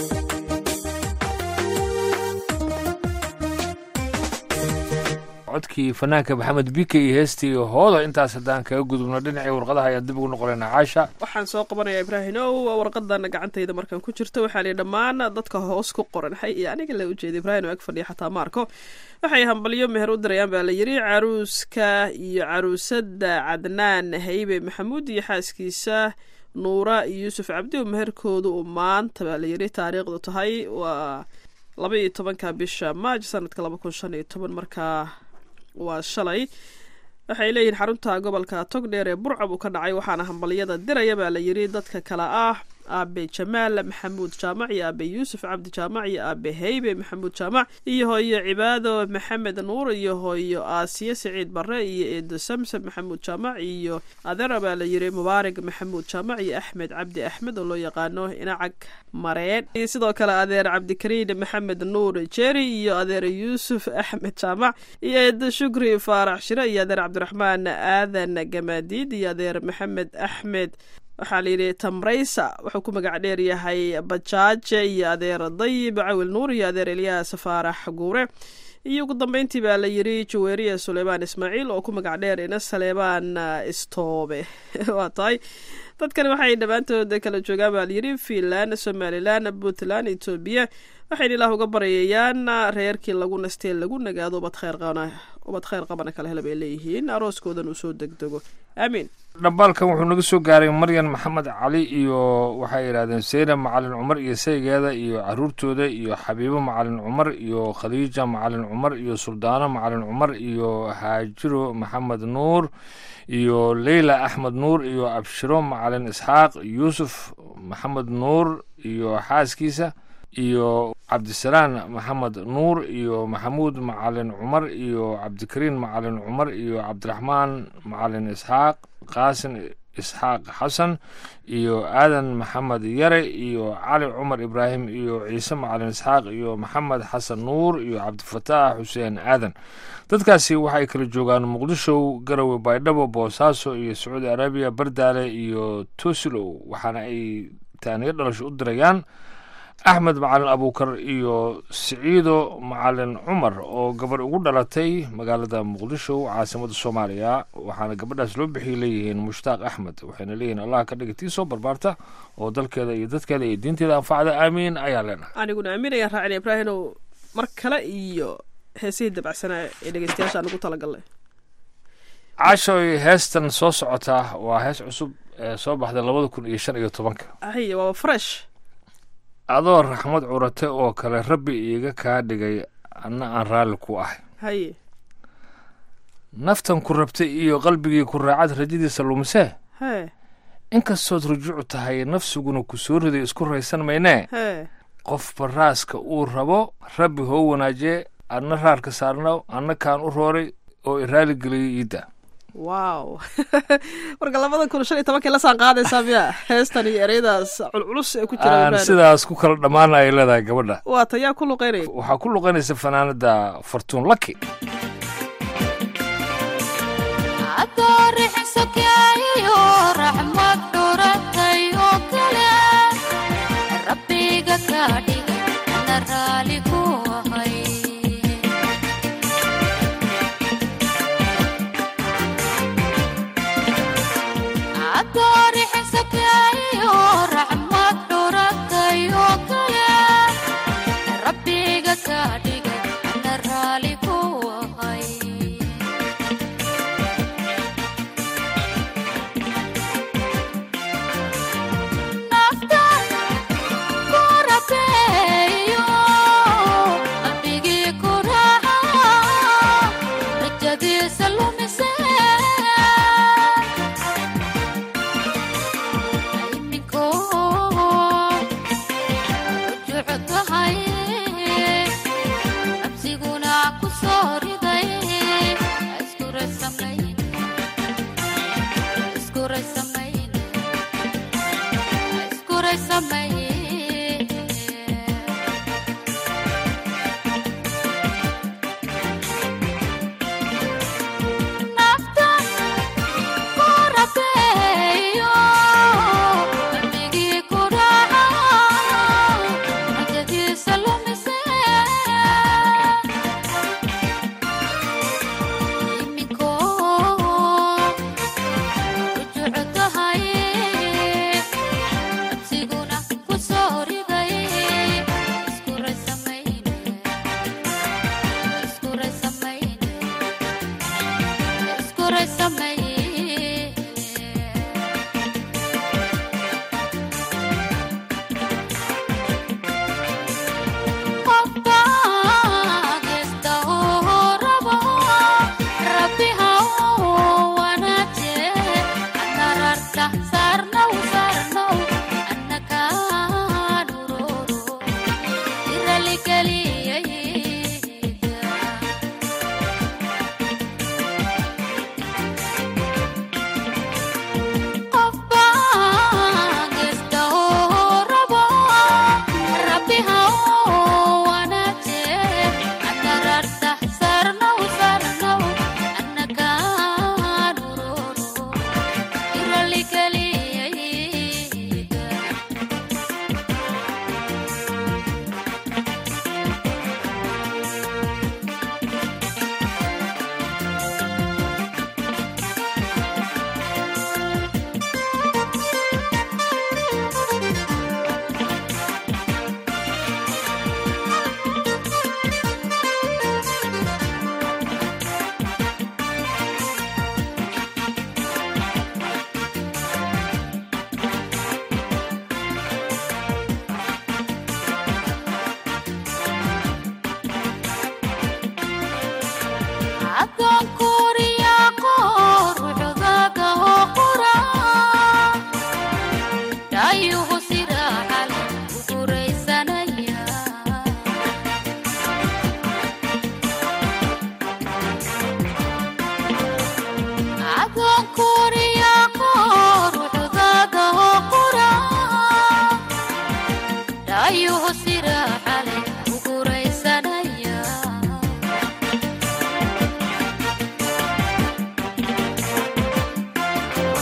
codkii fanaanka maxamed bike iyo heestii hooda intaas haddaan kaga gudubno dhinacii warqadaha ayaan dib ugu noqonaynaa caasha waxaan soo qabanayaa ibraahimow warqadana gacantayda markaan ku jirto waxaa lihi dhammaan dadka hoos ku qoran xay iyo aniga la ujeeda ibraahim ag fadhiya xataa maarko waxay hambalyo meher u dirayaan baa la yidhi caruuska iyo caruusada cadnaan haybe maxamuud iyo xaaskiisa nuura iyo yuusuf cabdi oo meherkooda uu maanta baa la yidhi taariikhdu tahay waa laba iyo tobanka bisha maaj sanadka laba kun shan iyo toban markaa waa shalay waxay leeyihiin xarunta gobolka togdheer ee burcab uu ka dhacay waxaana hambalyada diraya baa la yidhi dadka kale ah aabe jamaal maxamuud jaamac iyo aabe yuusuf cabdi jaamac iyo aabe heybe maxamuud jaamac iyo hooyo cibaado maxamed nuur iyo hooyo aasiye siciid barre iyo eedo samsam maxamuud jaamac iyo adeera baa la yidhi mubaarig maxamuud jaamac iyo axmed cabdi axmed oo loo yaqaano inacag mareen iyo sidoo kale adeer cabdikariin maxamed nuur jeri iyo adeer yuusuf axmed jaamac iyo eedo shukri faarax shire iyo adeer cabdiraxmaan aadan gamaadiid iyo adeer maxamed axmed waxaa layidhi tamraysa wuxuu ku magac dheer yahay bajaaje iyo adeer dayib cawil nuur iyo adeer elyaas faarax guure iyo ugu dambeyntii baa la yidhi jaweeriya suleymaan ismaaciil oo ku magac dheer ina saleebaan istoobe waa tahay dadkani waxay dhammaantood kala joogaan baa layidhi fiinland somalilan puntland etoobiya waxayna ilaah uga baryayaan reerkii lagu nastee lagu nagaado ubad kheyr qabana ubad kheyr qabana kala hela bay leeyihiin arooskoodan uu soo degdego aamiin dhambaalkan wuxuu naga soo gaaray maryan maxamed cali iyo waxay yidhahdeen seynab macalin cumar iyo saygeeda iyo caruurtooda iyo xabiibo macalin cumar iyo khadiija macalin cumar iyo suldaano macalin cumar iyo haajiro maxamed nuur iyo leyla axmed nuur iyo abshiro macalin isxaaq yuusuf maxamed nuur iyo xaaskiisa iyo cabdisalaan maxamed nuur iyo maxamuud macalin cumar iyo cabdikariin macalin cumar iyo cabdiraxmaan macalin isxaaq qaasin isxaaq xasan iyo aadan maxamed yare iyo cali cumar ibraahim iyo ciise macalin isxaaq iyo maxamed xasan nuur iyo cabdifataax xuseen aadan dadkaasi waxay kala joogaan muqdisho garowe baydhabo boosaaso iyo sacuudi arabiya bardaale iyo tosilo waxaana ay taaniyo dhalasho u dirayaan axmed macalin abuukar iyo siciido macalin cumar oo gabarh ugu dhalatay magaalada muqdisho caasimada soomaaliya waxaana gabadhaas loo bixiyay leeyihiin mushtaaq axmed waxayna leeyihiin allah ka dhiga tii soo barbaarta oo dalkeeda iyo dadkeeda iyo diinteeda anfacda aamiin ayaa leenahay aniguna aamin ayaan raacina ibraahinow mar kale iyo heesihii dabacsanaa ee dhegeystayaasha aan ugu talagalnay cashoy heestan soo socotaa waa hees cusub ee soo baxday labada kun iyo shan iyo tobanka ahiya waaba fresh adoo raxmad curate oo kale rabbi iiga kaa dhigay anna aan raalli ku ahay haye naftan ku rabtay iyo qalbigii ku raacad rajadiisa lumisee hee inkastood rujuuc tahay nafsiguna ku soo riday isku raysan maynee hee qof baraaska uu rabo rabbi hoo wanaajee adna raarka saarna anna kaan u rooray oo i raaligeliyay iidda wow marka labada kun shan iyo tobankii la saan qaadaysaa miya heestan iyo ereyadaas culculus ee ku jira aan ibraahim sidaas ku kala dhammaana ay leedahay gabadha waa tayaa ku luqeynaya waxaa ku luqanaysa fanaanada fartuun laki adoorixisokaayo raxmad dhuratay oo kale rabbiga ka dhigay ana raali ku ahay adoorixisokaayo raxmad dhuratay oo kale rabbiga ka dhigay ana raali ku ahay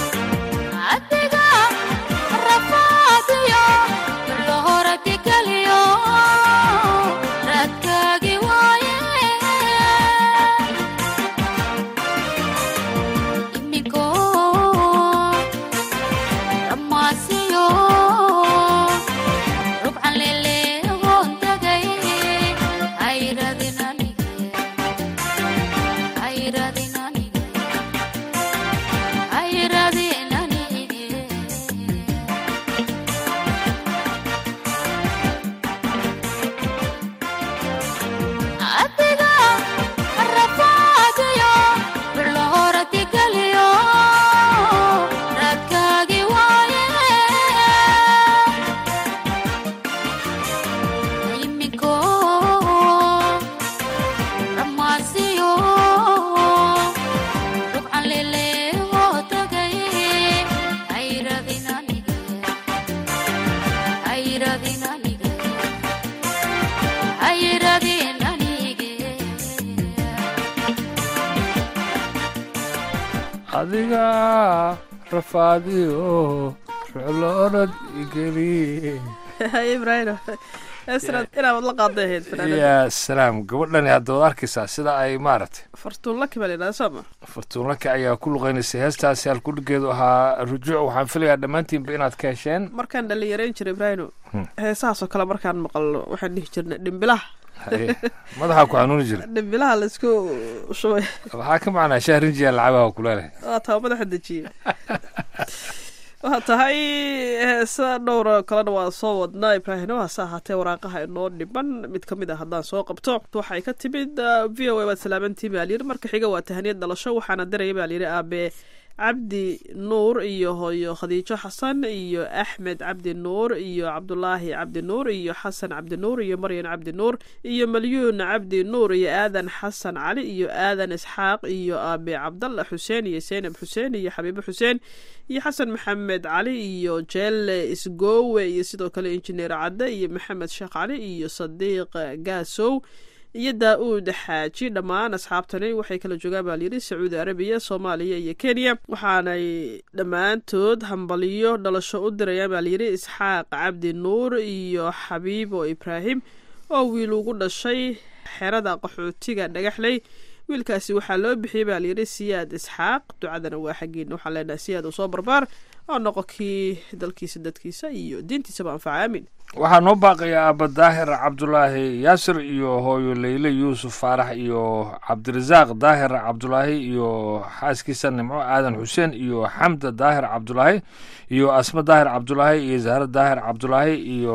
adiga rafaadiyo lo hora digaliyo adiga rafaadiyo ruclo orod igeli ibrahim esra inaad la qaaday ahayd fanaanada yaa salaam gabadhani hadda waad arkaysaa sida ay maaragtay fartuun laki baa la yidhahda sooma fartuunlaka ayaa ku luqaynaysay heestaasi halkudhigeedu ahaa rujuuc waxaan filayaa dhammaantiinba inaad ka hesheen markaan dhalinyarayn jiray ibrahino heesahaasoo kale markaan maqalno waxaan dhihi jirnay dhimbilaha Haye, madaxaa ku xanuuni jira dhimbilaha laisku shubay waxaa ka macnaa shahrinjiya lacabaha kuleeleh waa taa madaxa dejiye waa tahay heesa dhowra kalena waa soo wadnaa ibraahim hase ahaatee waraaqaha inoo dhiban mid ka mid ah haddaan soo qabto waxay ka timid uh, v o a waad salaamantii baa layidhi marka xiga waa tahaniyad dhalasho waxaana diraya baa layidhi aabe cabdi nuur iyo hooyo khadiijo xasan iyo axmed cabdi nuur iyo cabdulaahi cabdi nuur iyo xasan cabdi nuur iyo maryan cabdi nuur iyo malyuun cabdi nuur iyo aadan xasan cali iyo aadan isxaaq iyo aabe cabdalla xuseen iyo seynab xuseen iyo xabiibo xuseen iyo xasan maxamed cali iyo jeelle isgoowe iyo sidoo kale injineer cadde iyo maxamed sheekh cali iyo sadiiq gaasow iyo daa-uud xaaji dhammaan asxaabtani waxay kala joogaan baa layidhi sacuudi arabiya soomaaliya iyo kenya waxaanay dhammaantood hambaliyo dhalasho u dirayaan baa layidhi isxaaq cabdi nuur iyo xabiibo ibraahim oo wiil ugu dhashay xerada qaxootiga dhagaxley wiilkaasi waxaa loo bixiyey baa layidhi siyaad isxaaq ducadana waa xaggiina waxaan leenahay siyaad uu soo barbaar oo noqo kii dalkiisa dadkiisa iyo diintiisaba anfaca aamin waxaa noo baaqaya aaba daahir cabdulaahi yaasir iyo hooyo leyle yuusuf faarax iyo cabdirasaaq daahir cabdulaahi iyo xaaskiisa nimco aadan xuseen iyo xamda daahir cabdulaahi iyo asma daahir cabdulaahi iyo zahra daahir cabdulaahi iyo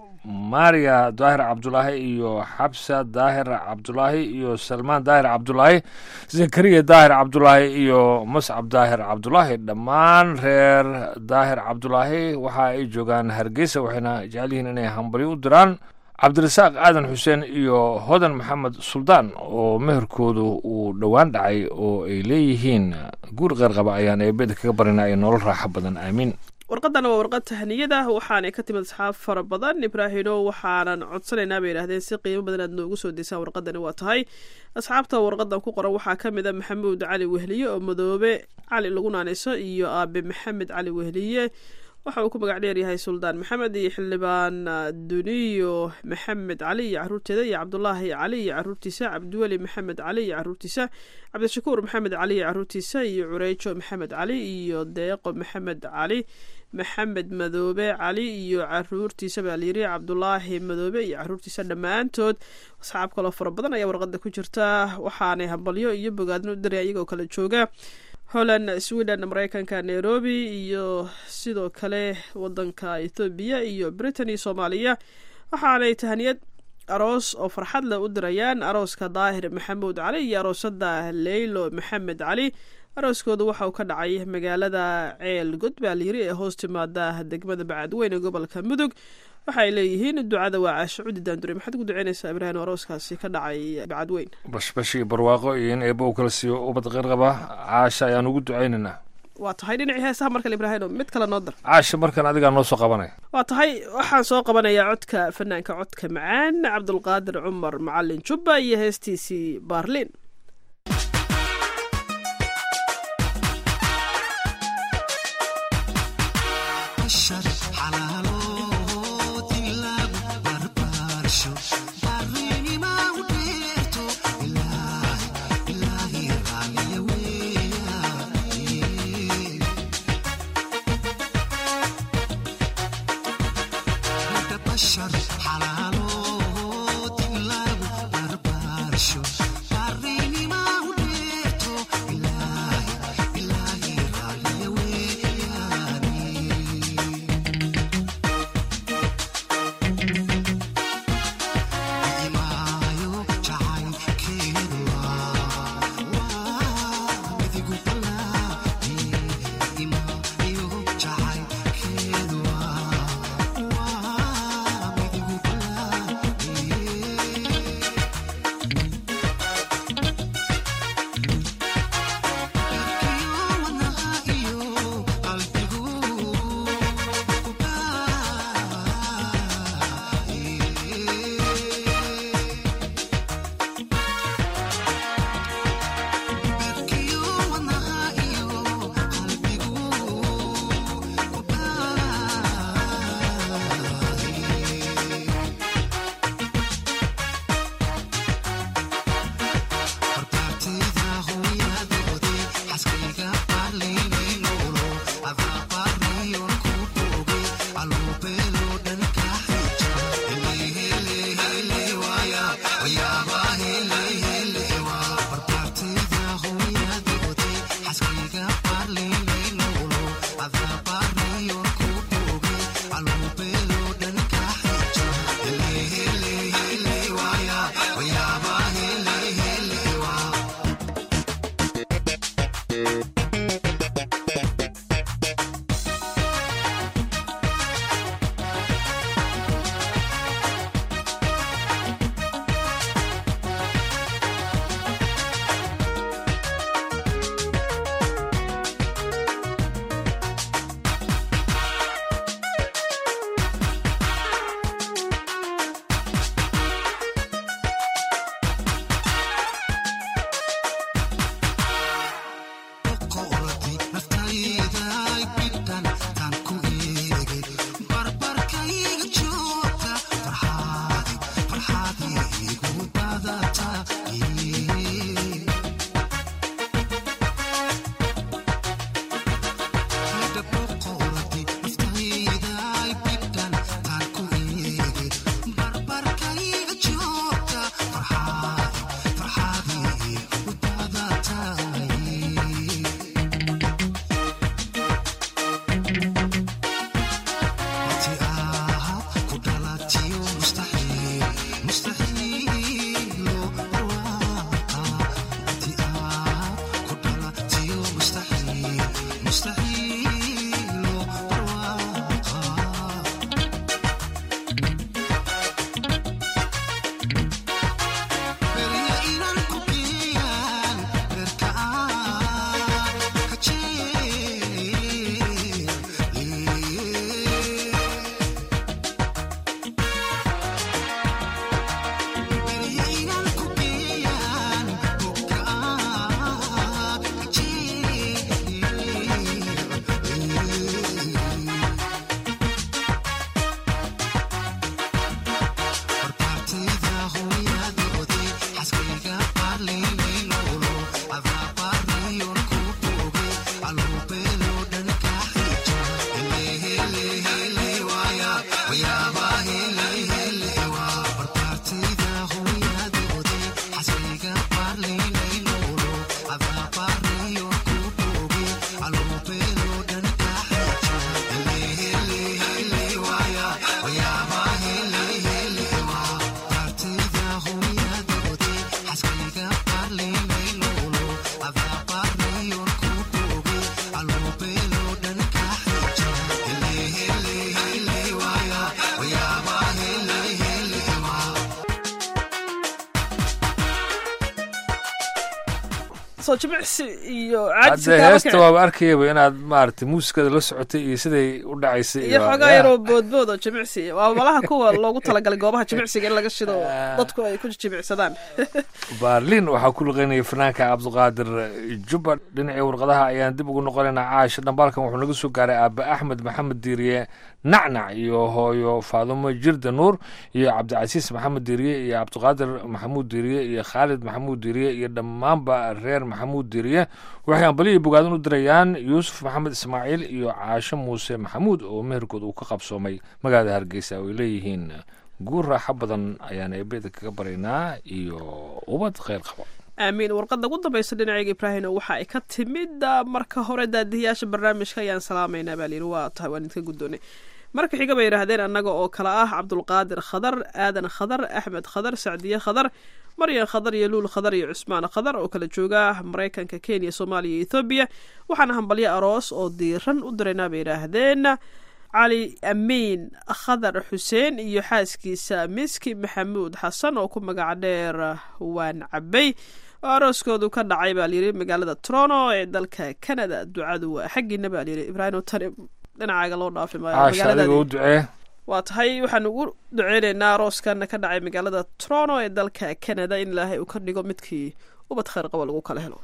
maria daahir cabdulaahi iyo xabsa daahir cabdulaahi iyo salmaan daahir cabdulaahi zakariya daahir cabdulaahi iyo mascab daahir cabdulaahi dhammaan reer daahir cabdulaahi waxa ay joogaan hargeysa waxayna jecel yihiin inay hambalyo u diraan cabdirasaaq aadan xuseen iyo hodan maxamed suldaan oo meherkoodu uu dhowaan dhacay oo ay leeyihiin guur qeyrqaba ayaan eebeda kaga barina ay nolol raaxo badan aamiin warqadana waa warqad tahniyada waxaanay ka timid asxaab fara badan ibraahino waxaanan codsanaynaa bay yidhahdeen si qiimo badan aad noogu soo deysaan warqadani waa tahay asxaabta warqadan ku qoran waxaa ka mid a maxamuud cali wehliye oo madoobe cali lagu naanayso iyo aabe maxamed cali wehliye waxa uu ku magac dheeryahay suldaan maxamed iyo xildhibaan duniyo maxamed cali iyo caruurteeda iyo cabdulaahi cali iyo caruurtiisa cabdiweli maxamed cali iyo caruurtiisa cabdishakuur maxamed cali iyo caruurtiisa iyo cureyjo maxamed cali iyo deeqo maxamed cali maxamed madoobe cali iyo caruurtiisa baa layiri cabdulaahi madoobe iyo caruurtiisa dhammaantood asxaab kaloo fara badan ayaa warqada ku jirta waxaanay hambalyo iyo bogaadin u diray iyagoo kala jooga holland sweden mareykanka nairobi iyo sidoo kale wadanka ethoobiya iyo britain iyo soomaaliya waxaanay tahaniyad aroos oo farxad leh u dirayaan arooska daahir maxamuud cali iyo aroosada leylo maxamed cali arooskoodu waxa uu ka dhacay magaalada ceel god baa layiri ee hoos timaada degmada bacadweyn ee gobolka mudug waxaay leeyihiin ducada waa caasho cudi daandure maxaad ugu duceynaysaa ibraahim arooskaasi ka dhacay bacadweyn bashbash iyo barwaaqo iyo in eebba uu kala siiyo ubad qeyrqaba caasha ayaan ugu ducaynaynaa waa tahay dhinacii heesaha markale ibraahim mid kale noo dar caasha markan adigaa noo soo qabanaya waa tahay waxaan soo qabanayaa codka fanaanka codka macaan cabdulqaadir cumar macalin jubba iyo heestiisii baarliin Ilaahi soo jimicsi iyo hadde heesta waaba arkayaba inaad maaragtay muusikada la socotay iyo siday u dhacaysay iyo xoogaa yaroo boodbood oo jimicsi waa malaha kuwa loogu talagalay goobaha jimicsiga in laga shido dadku ay ku jimicsadaan baarlin waxaa ku luqeynaya fanaanka cabdiqaadir jubba dhinacii warqadaha ayaan dib ugu noqonaynaa caasha dhambaalkan wuxuu naga soo gaaray aaba axmed maxamed diiriye nacnac iyo hooyo faadumo jirda nuur iyo cabdicasiis maxamed diiriye iyo cabdiqaadir maxamuud diiriye iyo khaalid maxamuud diiriye iyo dhammaanba reer maxamuud diiriye waxay ambaliyo bogaadan u dirayaan yuusuf maxamed ismaaciil iyo caasho muuse maxamuud oo meherkood uu ka qabsoomay magaalada hargeysa oo ay leeyihiin guur raaxo badan ayaan eebeda kaga baraynaa iyo ubad kheyr qabo aamiin warqadda ugu dambaysa dhinacayga ibraahim waxa ay ka timid marka hore daadiyayaasha barnaamijka ayaan salaamaynaa baa layidhi waa tahay waan idinka guddoonay marka xiga bay yidhaahdeen annaga oo kale ah cabdulqaadir khadar aadan khadar axmed khadar sacdiye khadar maryan khadar iyo luul khadar iyo cusmaan khadar oo kala jooga maraykanka kenya soomaaliya iyo ethoobiya waxaana hambalyo aroos oo diiran u diraynaa bay yidhaahdeen cali amiin khadar xuseen iyo xaaskiisa miski maxamuud xasan oo ku magac dheer waan cabay oo arooskoodu ka dhacay baa layidhi magaalada toronto ee dalka canada ducadu waa xaggiina baa layidhi ibraahim tani dhinacaaga loo dhaafi caasha adiga u ducee waa tahay waxaan ugu duceynaynaa arooskana ka dhacay magaalada toronto ee dalka canada in ilaahay uu ka dhigo midkii ubad kheyr qaba lagu kala helo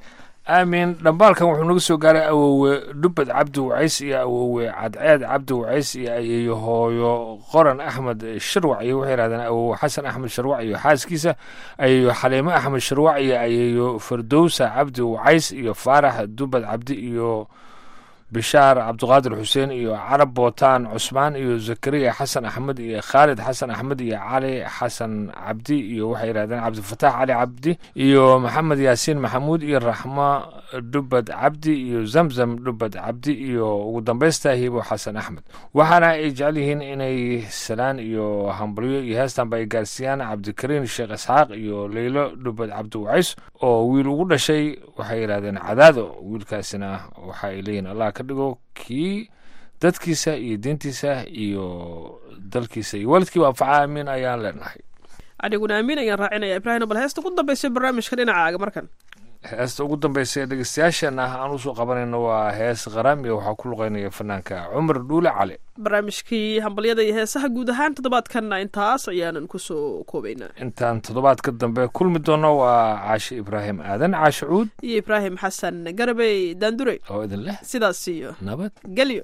aamin dhambaalkan wuxuu naga soo gaaray awowe dhubbad cabdi wacays iyo awowe cadceed cabdi wacays iyo ayeeyo hooyo qoran axmed shirwac iyo waxay yidhahdeen awowe xasan axmed shirwac iyo xaaskiisa ayeeyo xaliimo axmed shirwac iyo ayeeyo fardowsa cabdi wacays iyo faarax dubbad cabdi iyo bishaar cabdiqaadir xuseen iyo carab bootaan cusmaan iyo zakariya xasan axmed iyo khaalid xasan axmed iyo cali xasan cabdi iyo waxay yidhahdeen cabdifataax cali cabdi iyo maxamed yaasiin maxamuud iyo raxmo dhubbad cabdi iyo zamzam dhubbad cabdi iyo ugu dambaysta hibo xasan axmed waxaana ay jecel yihiin inay salaan iyo hambalyo iyo heestanba ay gaarsiiyaan cabdikariin sheekh isxaaq iyo leylo dhubbad cabdi wacays oo wiil ugu dhashay waxay yidhahdeen cadaado wiilkaasina waxa ay leeyihin allah ka dhigo kii dadkiisa iyo diintiisa iyo dalkiisa iyo waalidkiiba anfaca amiin ayaan leenahay aniguna amiin ayaan raacinaya ibraahim bal heesta ugu dambaysa barnaamijka dhinacaaga markan heesta ugu dambaysa ee dhegeystayaasheenna aan usoo qabanayno waa hees qaraamiya waxaa ku luqeynaya fanaanka cumar dhuule cali barnaamijkii hambalyada iyo heesaha guud ahaan toddobaadkanna intaas ayaanan kusoo koobaynaa intaan toddobaadka dambe kulmi doono waa caashe ibraahim aadan caashe cuud iyo ibraahim xasan garabey daandurey oo idin leh sidaas iyo nabad gelyo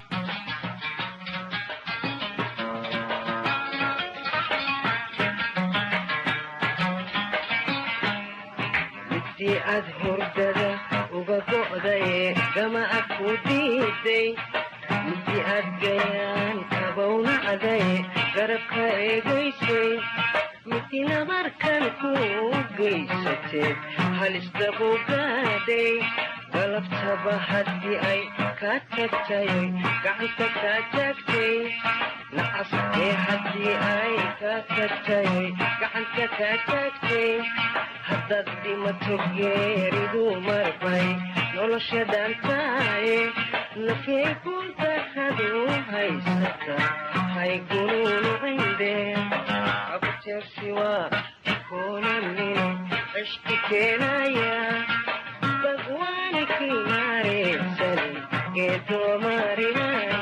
si aad hurdada uga go'daye gama ag ku diiday misi aad gayaan kabownacdaye garabka eegaysay misina markan ku geysatee halistabu gaadhay galabtaba haddii ay kaa tagtayoy gacanta kaa taagtay nacas ee haddii ay kaa tagtayoy gacanta kaa taagtay haddaad dhimato geeridu marbay nolosha dhaantaaye nafyay kuntakadu haysata haygunuunu cinde abjeersi waa kunamino cishki keenaya bagwaani kimaareysan geedoomarinaya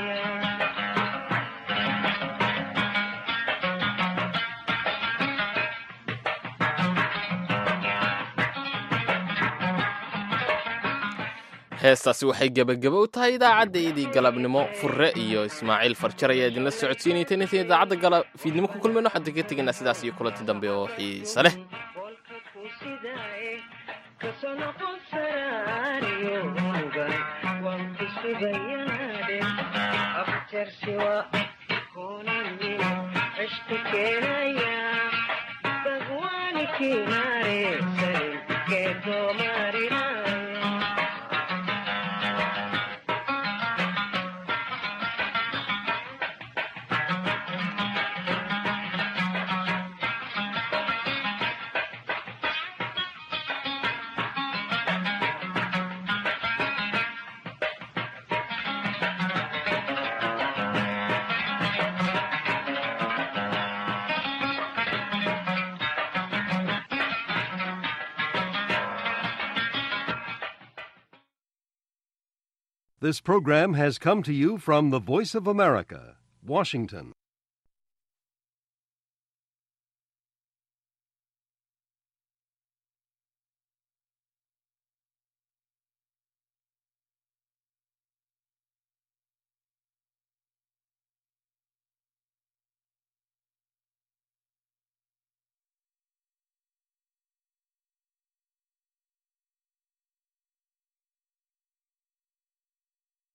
heestaasi waxay gebageba u tahay idaacaddayadii galabnimo furre iyo ismaaciil farjar ayaa idinla socodsiinayta inaytan idaacadda gala fiidnimo ku kulmayno waxaan ka tegaynaa sidaas iyo kulanti dambe oo xiise leh This program has come to you from the Voice of America, Washington.